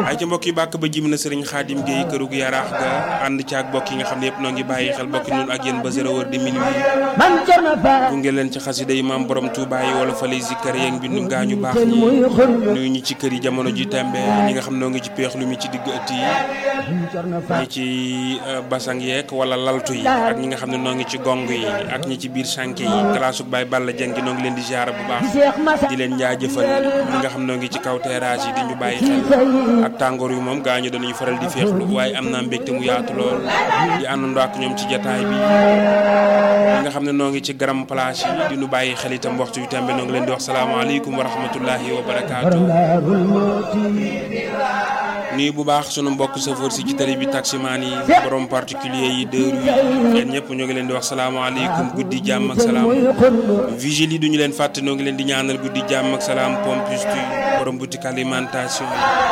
ay ca mbokk yi bàkk ba jim na sëriñ Xaadim Gueye kërug yaraax ga ànd ci ak bokk yi nga xam ne yëpp noo ngi bàyyi xel bokki nun ak yéen ba zéro heure de minuit gunge leen ci xasida yi maam borom Touba yi wala fa lay zikkar yeeg mbindum gaañu baax ñi nuyu ñi ci kër yi jamono ji tembe ñi nga xam noo ngi ci peex lu mi ci digg ëtt yi ñi ci basang yeeg wala laltu yi ak ñi nga xam ne noo ngi ci gong yi ak ñi ci biir sànke yi classe Baye Balla Dieng gi noo ngi leen di ziar bu baax di leen jaajëfal ñi nga xam noo ngi ci kaw terrasse yi di ñu bàyyi xel ak tàngoor yu moom gaañu danañu faral di féexlu waaye am naa mbégte mu yaatu lool di àndandoo ak ñoom ci jataay bi ñi nga xam ne noo ngi ci garam place yi di ñu bàyyi xel itam waxtu yu tembe noo ngi leen di wax salaamaaleykum wa rahmatullahi wa barakaatu nuyu bu baax sunu mbokk chauffeur si ci tali bi taximaan yi borom particulier yi deux roues yi yéen ñëpp ñoo ngi leen di wax salaamaaleykum guddi jàmm ak salaam vigile yi duñu leen fàtte noo ngi leen di ñaanal guddi jàmm ak salaam pompiste borom boutique alimentation